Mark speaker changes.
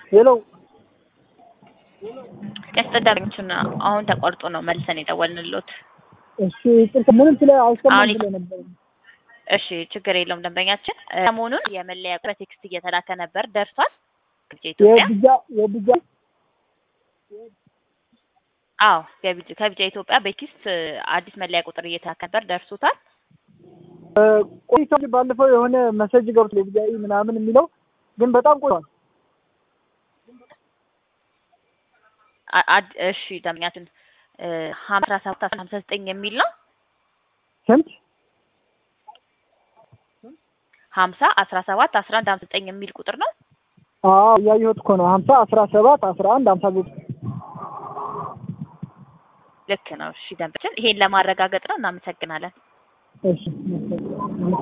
Speaker 1: ሄሎ
Speaker 2: ያስጠዳሪዎቹን አሁን ተቋርጦ ነው መልሰን የደወልንሎት።
Speaker 1: እሺ ይቅርታ ምንም ስለ አይሰማም
Speaker 2: አሁን
Speaker 1: ብሎ ነበር
Speaker 2: እሺ ችግር የለውም ደንበኛችን ሰሞኑን የመለያ በቴክስት እየተላከ ነበር ደርሷል ከኢትዮጵያ
Speaker 1: የብጃ የብጃ
Speaker 2: አዎ ከቢጃ ከቢጃ ኢትዮጵያ በቴክስት አዲስ መለያ ቁጥር እየተላከ ነበር ደርሶታል
Speaker 1: ቆይቶ ባለፈው የሆነ መሰጅ ገብቶ የብጃ ምናምን የሚለው ግን በጣም ቆይቷል
Speaker 2: አ- አድ- እሺ ደንበኛችን ሀምሳ ሰባት ሀምሳ ዘጠኝ የሚል ነው
Speaker 1: ስንት
Speaker 2: ሀምሳ አስራ ሰባት አስራ አንድ ሀምሳ ዘጠኝ የሚል ቁጥር ነው
Speaker 1: አዎ እያየሁት እኮ ነው ሀምሳ አስራ ሰባት አስራ አንድ ሀምሳ ዘጠኝ
Speaker 2: ልክ ነው እሺ ደንበኛችን ይሄን ለማረጋገጥ ነው እናመሰግናለን
Speaker 1: እሺ